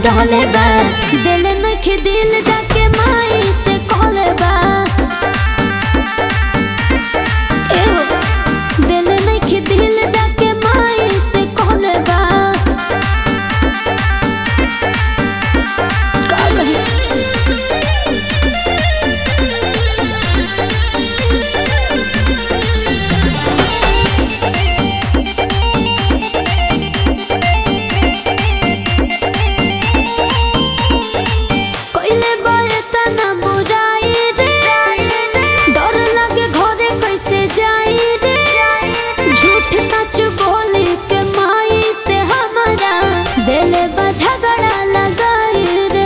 डहले बा दिल नखे दिल जाके माई से कहले बा एहो दिल नखे दिल जाके माई से कहले बा का कही कइले बारे तना बुराई रे डर लागे घरे कैसे जाई रे झूठ सच बोली के माई से हमारा दिल बा झगड़ा लगाई रे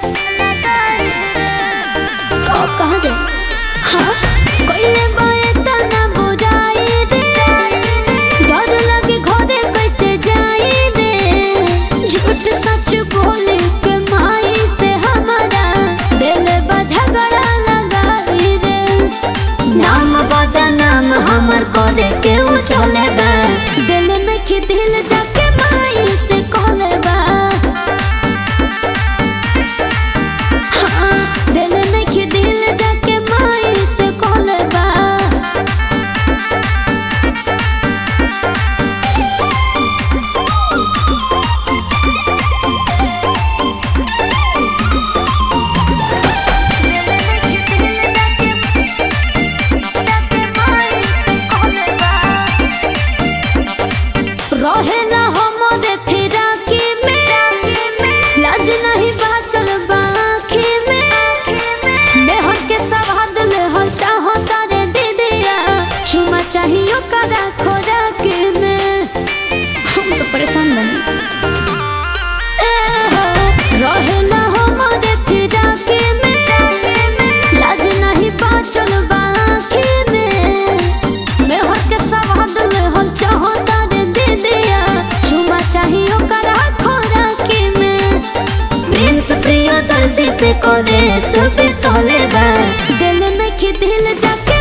का कहा जाए हाँ कइले बारे तना बुराई रे डर लागे घरे कैसे जाई रे झूठ सच बोली के माई से हमारा दिल बा झगड़ा लगाई रे नाम बदनाम हमर करे के उ चले बा दिल नखी दिल जाके माई से कहले बा हाँ, दिल नखी दिल जाके माई से कहले बा रहेला हमरे फिराकी में लाज नहीं बाचल बाकी में मेहर के सवाद ले हल चाहो तारे दीदिया चुमा चाहियो करा खोराकी में हम तो परेशान बनी ए हो, रहेला हमरे फिराकी में लाज नहीं बाचल बाकी में मेहर के सवाद ले हल चाहो तारे दीदिया चुमा चाहियो करा खोराकी में प्रिंस प्रियदर्शी से कॉलेज पे सोले बा दिल नखी दिल जाके